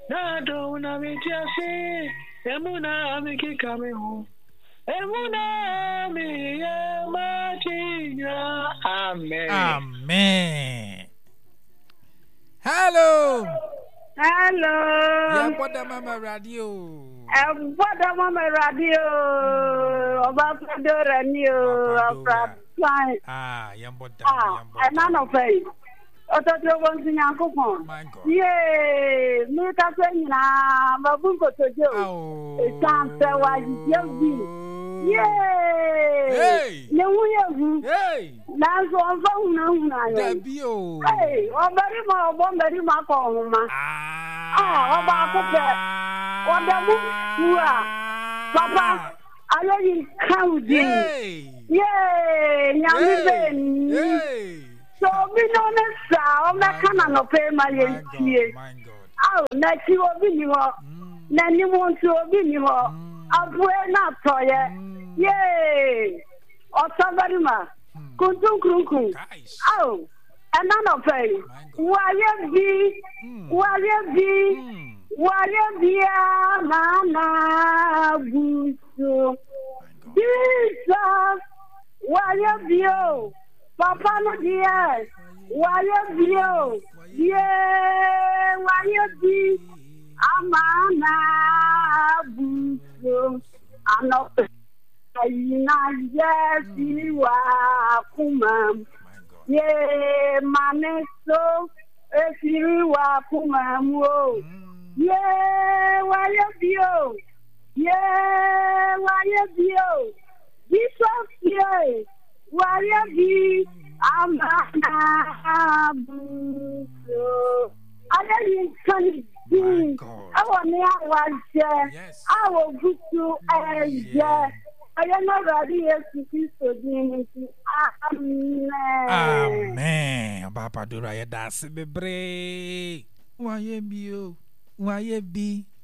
Na do na mi ti ase. Emu na mi kika mi ho. Emu na mi ye ma ti nya. Amen. Amen. Hello. Hello. Yɛbɔ da mama radio. Ẹ̀gbọ́dọ̀ mọ́ mi radio. Ọba Fẹ́dọ̀ rẹ̀ ni o. Ọba Ọba Fáìn. Ah, yɛbɔ da. Ah, yɛbɔ ẹ̀ máa da. nọ fẹ́ yìí. Ọtọ́ tí o bọ́ ń sin yankun kan. My God. Yéé, mi ká fẹ́ nyinaa, mo bú nkòtòjé o. Awo. Ìtàn fẹ́ wá yíyé bí. Yéé. Hey. Ní wú yé hu. Hey. Nanso ọ̀fọ̀ hunahuna yẹn. Dabi o. Ee, ọbẹ̀rí ma ọ̀bọ̀ mbẹ̀rí ma kọ̀ ọ̀hún ma. Ah. Ah, ọba akókò. Ọdẹ mú fu a. Papa, ayé yìí kàn dì. Hey. Yéé, nyàmú bẹ́ẹ̀ ni. Hey. So obi ní ọmọ sá, ọmọ kánà nọ̀pẹ́ ma yẹ My ntie. God. My God. Aw, n'akyi obi ni hɔ. Mm. N'anim nso obi ni hɔ. Mm. Aboe n'atɔyɛ. Mm. Yéé, ɔtɔ bɛri ma. Mm. Kuntun kurunkun. Guys. Aw, ɛna nɔpɛ yi. My God. Wayɛ bi. Mm. Wayɛ bi. Mm. Wayɛ bia mana buso. My God. Jesus, wayɛ bio. Papa no deɛ, wayɛ bio. Yee, wayɛ bi. Amana buso. Anɔpɛ ayina yɛ fi wa kuma mu. My God. Ye mane so efiri wa kuma mu o. Mm. Ye wáyé bí o. Ye wáyé bí o. Jesus ye wáyé bí amana buso. Adéyí nǹkan bí My God. ẹwọ ní àwa jẹ. Yes. Àwọ̀ gúúsù ẹ̀jẹ̀. Yeah. Ọyẹ́ náà rà rí Yéṣu Kristo dín ní ti. Amen. Amen. Ọba Apadura yɛ da ase bebree. Wayɛ bi o. Wayɛ bi.